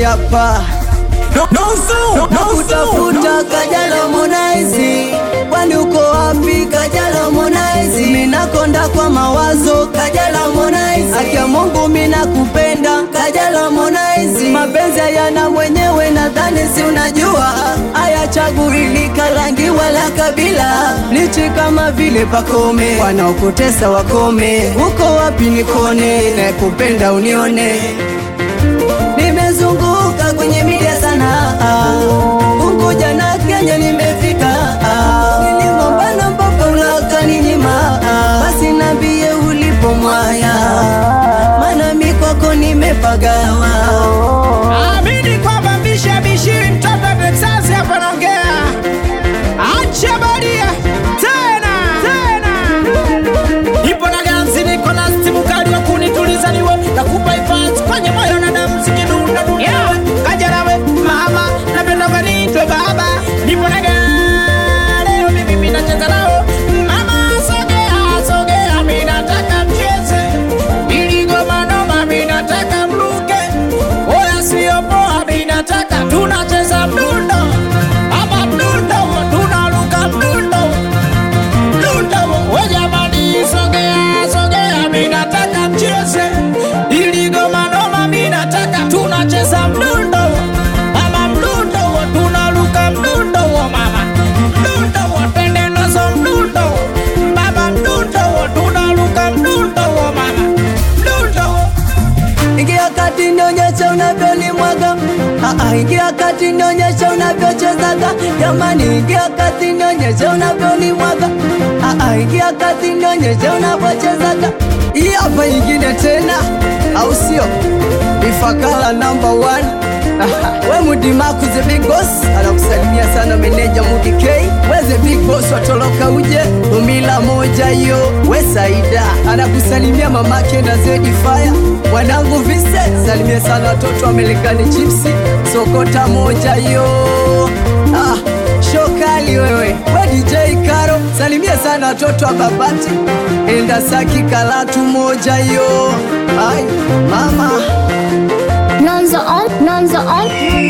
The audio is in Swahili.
hapa nakutafuta Kajala Harmonize, kwani uko wapi Kajala Harmonize? Minakonda kwa mawazo Kajala Harmonize, akia Mungu minakupenda Kajala Harmonize, mapenzi hayana mwenyewe, nadhani si unajua, hayachaguilika rangi wala kabila, lichi kama vile pakome, wanaokutesa wakome, uko wapi nikone, nakupenda unione nimezunguka kwenye media sana Unguja na Kenya nimefika Niligombana mpaka ulakaninyima Basi nambie ulipo mwaya Maana mi kwako nimepagawa Amini kwamba mbishi abishiri mtoto wa Texas hapa naongea. Acha badia tena tena. Ipo na ganzi niko na stimu kali wa kunituliza niwe nakupa ifans kwenye moyo na damu zikidunda dunda. Yeah. Kajala we mama napenda kanitwe baba. Nipo na gari leo mimi mimi nacheza nao. Mama sogea sogea mimi nataka mcheze. Ili goma noma mimi nataka mruke. Oya sio poa mimi nataka tunacheza mdundo. Ama mdundo tunaruka mdundo. Mdundo we jamani sogea sogea mimi nataka mcheze. Ili goma noma mimi nataka tunacheza mdundo. Ama mdundo tunaruka mdundo mama. Mdundo twende nazo mdundo. Baba mdundo tunaruka mdundo mama. Mdundo Ingia kati nionyesha unavyolimwaga Ah, ah, Ingia kati nionyesha unavyochezaga Jamani ingia kati nionyesha unavyolimwaga Ah, ah, Ingia kati nionyesha unavyochezaga Hii hapa ingine tena au sio? Ifakala number one we Mudimaku the big boss anakusalimia sana meneja Mudi K we the big boss watoroka uje umila moja hiyo we Saida anakusalimia mamake na Zedi Fire wanangu vise salimia sana watoto wa Marekani chipsi sokota moja hiyo ah, shokali wewe we DJ Karo salimia sana watoto wa Babati enda Saki Kalatu moja hiyo ai mama Nonzo on, Nonzo on.